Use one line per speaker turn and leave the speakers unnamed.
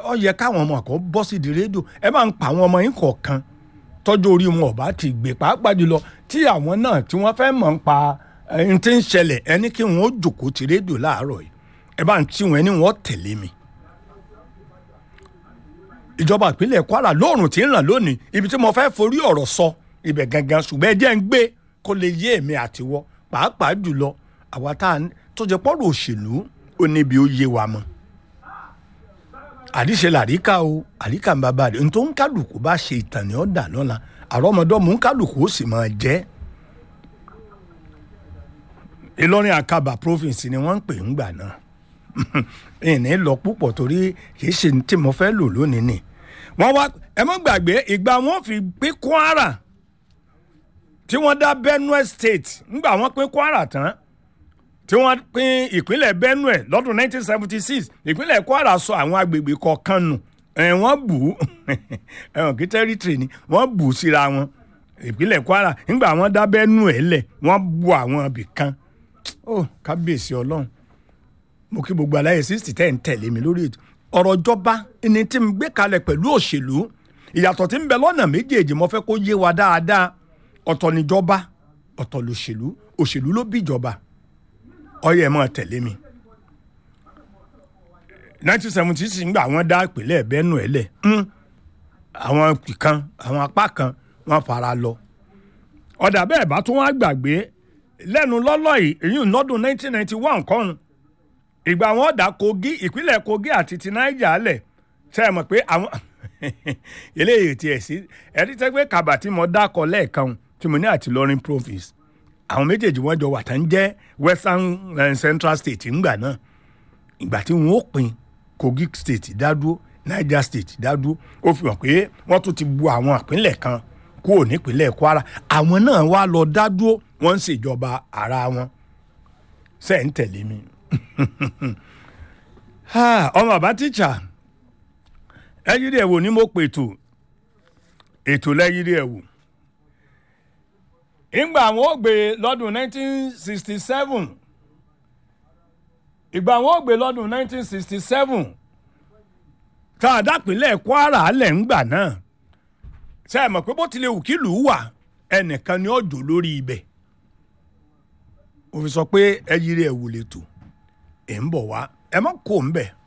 ọ yẹ káwọn ọmọ kan bọ́ sí di rédíò ẹ máa ń pa àwọn ọmọ yín kọ̀ọ̀kan tọ́jú orí wọn ọ̀bá ti gbé pàápàá jùlọ tí àwọn náà tí wọ́n fẹ́ mọ̀ ń pa ẹni tí ń ṣẹlẹ̀ ẹni kí wọ́n ó jòkó ti rédíò láàárọ̀ yìí ẹ bá ń tí wọn ẹni wọ́n tẹ̀lé mi. ìjọba ìpínlẹ̀ Kwara lóòrùn tí ń ràn lónìí ibi tí mo fẹ́ forí ọ̀rọ̀ sọ ibẹ̀ gangan ṣùgbọ́n ẹ jẹ́ ń gbé kó lè yé èmi àtiwọ́ pàápàá jùlọ àwa tá a tó jẹ pọ́rọ̀ òṣèlú ó níbi ó yé wa mọ́ àdìsẹ làríkà o àríkà ń bàbá rẹ nítorí kálukú bá ṣe ìtàn ní ọ̀dà lọ́la àrọ́mọdọ́mù kálukú ó sì máa jẹ́ Ìlọrin Àkàbà province ni wọ́n ń pè ń gbà náà ìní lọ púpọ̀ torí kì í ṣe tí mo fẹ́ lò lónìí ni wọ́n wá ẹ mọ́ gbàgbé ìgbà wọn fi pín Kwara tí wọ́n dá Benue State ńgbà wọ́n pín Kwara tán tí wọ́n pín ìpínlẹ̀ Benue lọ́dún 1976 ìpínlẹ̀ Kwara sọ àwọn agbègbè kọ̀ọ̀kan nù ẹ̀ wọ́n bù ú ẹ̀wọ̀n kí tẹ́rítìrì ni wọ́n bù ú síra wọn ìpínlẹ̀ Kwara nígbà wọ́n dá Benue lẹ̀ wọ́n bu àwọn ibì kan ó kábíyèsí Ọlọ́run mo kí gbogbo aláyè sixty ten tẹ̀lé mi lórí ètò ọ̀rọ̀ ìjọba ẹni tí mo gbé kalẹ̀ pẹ̀lú òṣèlú ìyàtọ̀ tí ń bẹ lọ́nà méjèèjì mo fẹ́ kó yé wa dáadáa ọ̀tọ̀ níjọba ọ̀tọ̀ lòṣèlú òṣèlú ló bí ìjọba ọyẹ máa tẹ̀lé mi. nineteen seventy six ngbà wọ́n dá ìpínlẹ̀ Benue lẹ̀ àwọn kan àwọn apá kan wọ́n fara lọ. ọ̀dà bẹ́ẹ̀ bá tún wá gbàgbé lẹ́nu lọ́lọ́ yìí èyí nọ́dún nineteen ninety one kọ́run ìgbà wọn dá Kogi ìpínlẹ̀ Kogi àti ti Niger lẹ̀ ṣe é mọ̀ pé àwọn eléyìí tiẹ̀ sí ẹ̀rí tẹ́ pé kàbà tí mo dákọ̀ lẹ́ẹ̀kan tí mo ní àti Ìlọrin province àwọn méjèèjì wọn jọ wà tán jẹ́ western uh, central state ńgbà náà ìgbà tí wọn ó pín kogi state dádúró niger state dádúró ó fi hàn pé wọ́n tún ti bu àwọn ìpínlẹ̀ kan kúrò nípínlẹ̀ kwara àwọn náà wá lọ dádúró wọ́n ń ṣèjọba ara wọn ṣe ń tẹ̀lé mi. ọmọ bàbá tíṣà ẹyírí ẹ̀wò ni mo pètò ètò lẹ́yírí ẹ̀wò ìgbà àwọn ò gbé lọ́dún 1967 ìgbà àwọn ò gbé lọ́dún 1967 tá a dápínlẹ̀ Kwara alẹ̀ ńgbà náà ṣe é mọ̀ pé bó tilẹ̀ òkìlù wà ẹnìkan ni ọjọ́ lórí ibẹ̀ òfin sọ pé ẹ yiri ẹ̀ wò lè tò ẹ̀ ń bọ̀ wá ẹ má kó ń bẹ̀